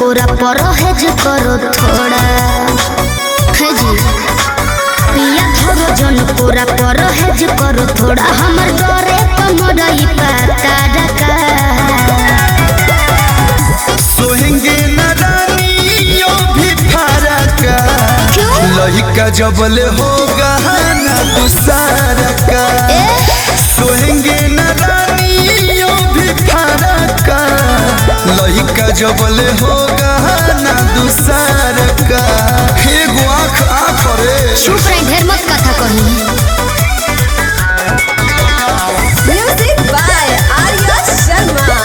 पूरा परहेज करो थोड़ा है जी पिया धरो जन पूरा परहेज करो थोड़ा हमर डरे कमरई पाता रका सोहेंगे न रानियों भी फरक क्यों? लहिका जबल होगा न दूसरा का सोहेंगे न रानियों भी फरक लहिका जबल होगा न दूसरा का एगो आँख आँख रे चुप रही ढेर मत कथा कही Music by Arya Sharma.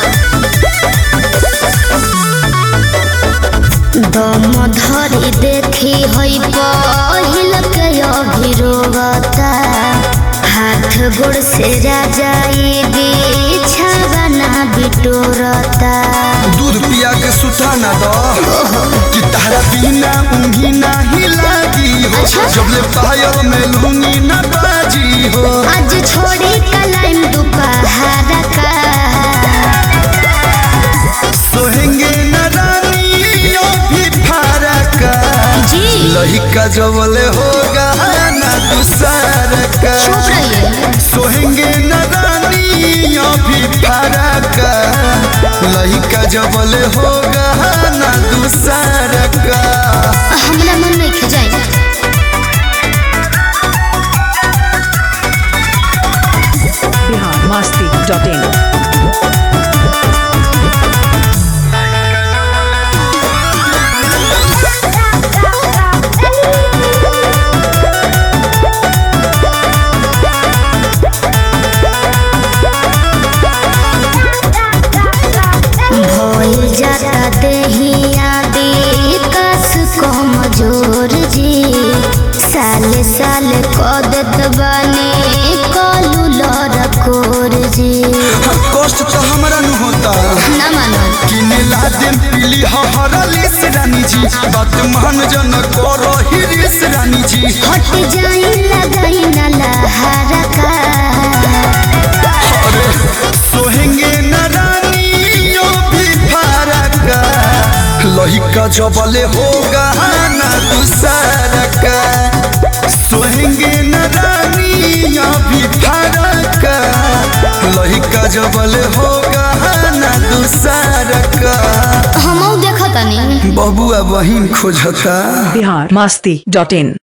दम धरी देखी हई पहिल के अभिरोगता हाथ गोड़ से राजाई बिछावना बिटोरता दूध पिया के सुता न दो कि तारा बिना ऊँगी नहीं लागी हो अच्छा। जब ले पायल में लूंगी न बाजी हो आज छोड़ी कलाइन दोपहर का सोहेंगे न रानियों भी फरक जी लहिका जबले होगा न दूसर का चुप रहिए सोहेंगे न रानियों भी फरक लहिका जबले होगा न दूसर का हमरा मन नहीं खिजाई biharmasti.in भइल जाता देहिया कस कमजोर जी साले साले कह देत बानी कलू लड़कोर जी कष्ट तो हमरा न होता ना मानो किने ला दिन पीली हरली से रानी जी बात मान जन करो हिरिस रानी जी हट जाई लगाई ना लहरा का अरे सोहेंगे न रानियों भी फरक लहिका जबले होगा न दूसरा का सोहेंगे न रानियों भी फरक लहिका जबले होगा न दूसरा का हमहू देखतानी बबुआ बहिन खोजता biharmasti.in